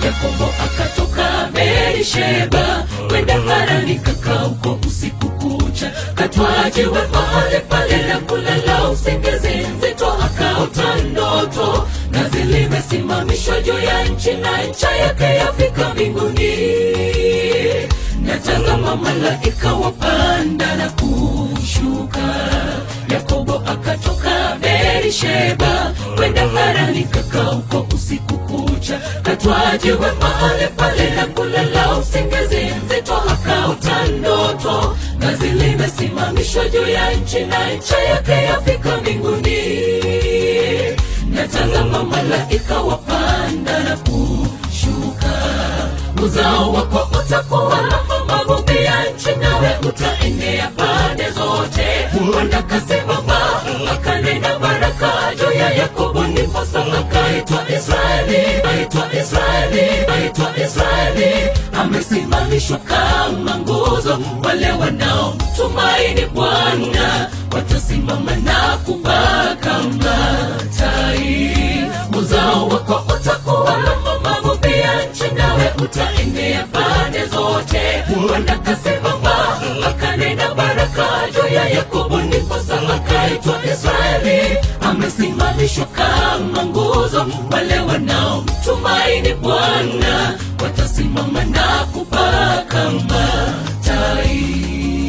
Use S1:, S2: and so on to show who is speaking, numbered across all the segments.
S1: Yakobo akatoka Berisheba kwenda Harani, kakaa huko usiku kucha, katwajiwe mahali pale na kulala usingizi nzito, akaota ndoto nazi limesimamishwa juu ya nchi na ncha yake yafika mbinguni. Natazama malaika wapanda na kushuka. Yakobo akatoka Berisheba kwenda Harani, kakaa huko usiku kucha, katwajiwe mahali pale na kulala usingizi nzito, akaota ndoto ngazi limesimamishwa juu ya nchi na ncha yake yafika mbinguni. Natazama malaika wapanda na kushuka, uzao wako utakuwa mavumbi ya nchi, nawe utaenea pande zote. Bwana kasimama akanena baraka juu ya Yakobo, ndiposa akaitwa Israeli, aitwa Israeli, aitwa Israeli. Amesimamishwa kama nguzo, wale wanaomtumaini Bwana watasimama na kupaa kama tai. Uzao wako utakuwa mavumbi ya nchi, nawe utaenea pande zote. Bwana kasimama akanena baraka juu ya Yakobo, ndiposa akaitwa Israeli. Amesimamishwa kama nguzo, wale wanaomtumaini Bwana watasimama na kupaa kama tai.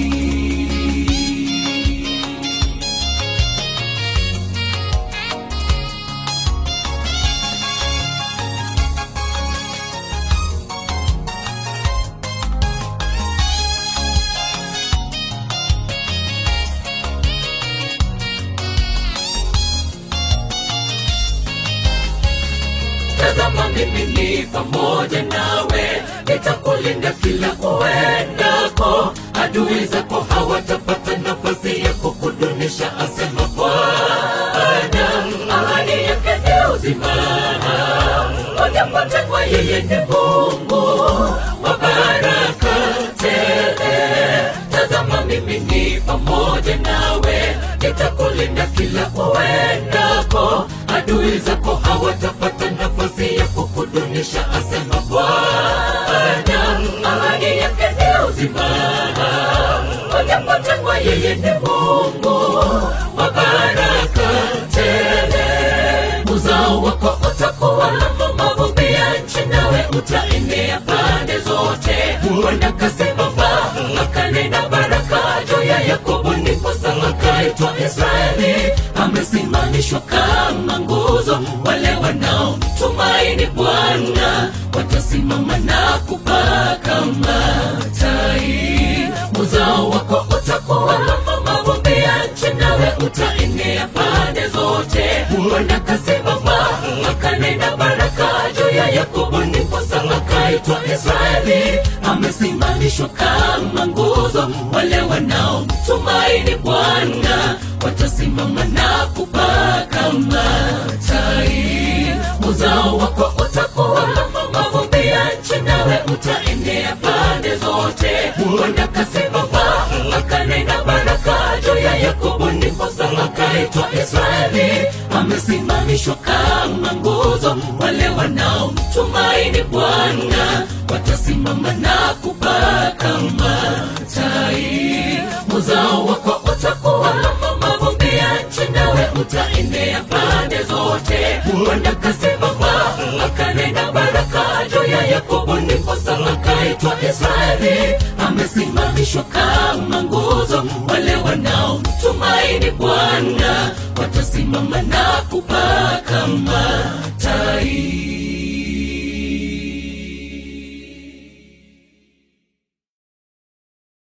S1: Tazama mimi ni pamoja nawe, nitakulinda kila uendako. Adui zako hawatapata nafasi ya kukudunisha, asema Bwana. Ahadi yake ni uzima, wajapotengwa, yeye ni Mungu wa baraka tele. Tazama mimi ni pamoja nawe, nitakulinda kila uendako. Adui zako hawatapata nafasi ya kukudunisha, asema Bwana. Ahadi yake ni uzima, wajapotengwa, yeye ni Mungu wa baraka tele. Uzao wako utakuwa mavumbi ya nchi, nawe utaenea pande zote. Bwana kasimama akanena baraka juu ya Yakobo, ndiposa akaitwa Israeli. Amesimamishwa kama nguzo, wale wanaomtumaini Bwana watasimama na kupaa kama tai. Uzao wako utakuwa mavumbi ya nchi, nawe utaenea pande zote. Bwana kasimama akanena baraka juu ya Yakobo, ndiposa akaitwa Israeli. Amesimamishwa kama nguzo, wale wanaomtumaini Bwana watasimama na kupaa kama tai. Uzao wako utakuwa mavumbi ya nchi, nawe utaenea pande zote. Bwana kasimama akanena baraka juu ya Yakobo, ndiposa akaitwa Israeli. Amesimamishwa kama nguzo, wale wanaomtumaini Bwana watasimama na kupaa kama tai. Uzao wako utakuwa mavumbi ya nchi, nawe utaenea pande zote. Bwana kasimama akanena baraka juu ya Yakobo, ndiposa akaitwa Israeli. Amesimamishwa kama nguzo, wale wanaomtumaini Bwana watasimama na kupaa kama tai.